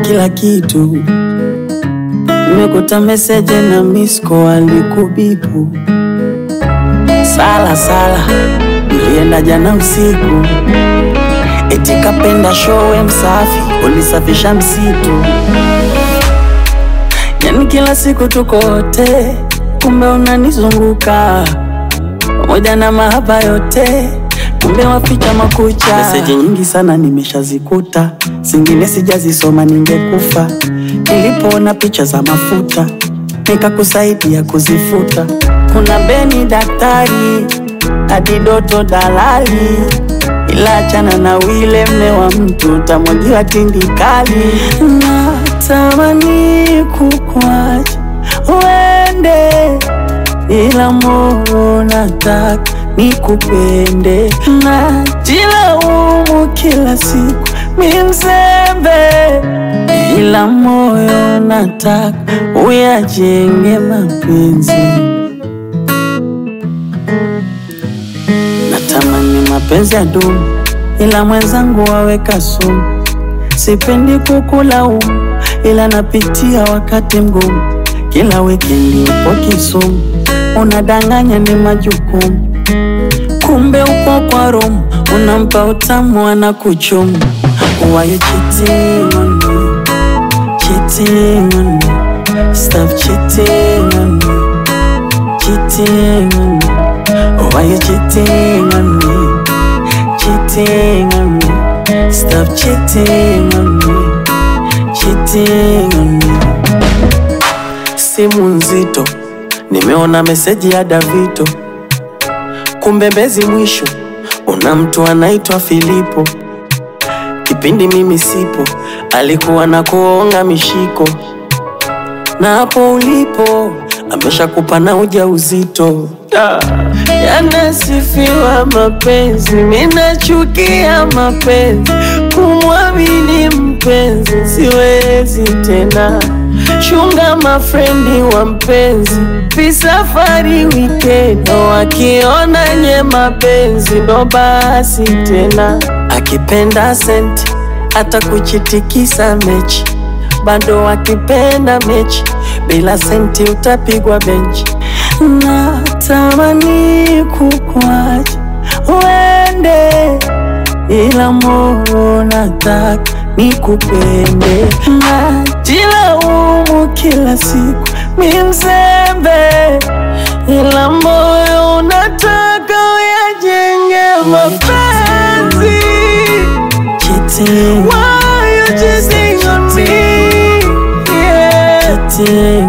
kila kitu. Nimekuta meseje na misko alikubipu. Sala sala, ulienda jana usiku, eti kapenda showe msafi, ulisafisha msitu. Yani kila siku tuko wote, kumbe unanizunguka pamoja na mahaba yote, kumbe waficha makucha. Meseji nyingi sana nimeshazikuta, zingine sijazisoma, ningekufa. Nilipoona picha za mafuta, nikakusaidia kuzifuta. Kuna Beni daktari, hadi Doto dalali, ila achana na wile mme wa mtu, utamwagiwa tindikali. Natamani kukwacha uende ila moyo nataka nikupende, najilaumu kila siku mi mzembe, ila moyo nataka uyajenge mapenzi. Natamani mapenzi ya dumu, ila mwenzangu waweka sumu. Sipendi kukulaumu, ila napitia wakati mgumu. Kila wikendi upo Kisumu, unadanganya ni majukumu, kumbe upo kwa Rome, unampa utamu anakuchumu. Why you cheating on me? Cheating on me. Stop cheating on me. Cheating on me. Why you cheating on me? Cheating on me. Stop cheating on me. Cheating on me. Simu nzito, nimeona meseji ya Davito, kumbe Mbezi mwisho una mtu anaitwa Filipo. Kipindi mimi sipo, alikuwa na kuonga mishiko, na hapo ulipo ameshakupa na ujauzito. Ah, Yanasifiwa mapenzi, minachukia mapenzi, kumwamini mpenzi siwezi tena. Chunga mafrendi wa mpenzi, visafari wikendi, wakiona nye mapenzi ndo basi tena. Akipenda senti hata kuchitikisa mechi, bado akipenda mechi bila senti utapigwa benchi. Natamani kukwacha uende, ila moyo nataka nikupende. Najilaumu kila siku mi mzembe, ila moyo unataka uyajenge mapenzi. Cheating. Why you cheating on me? Yeah. Cheating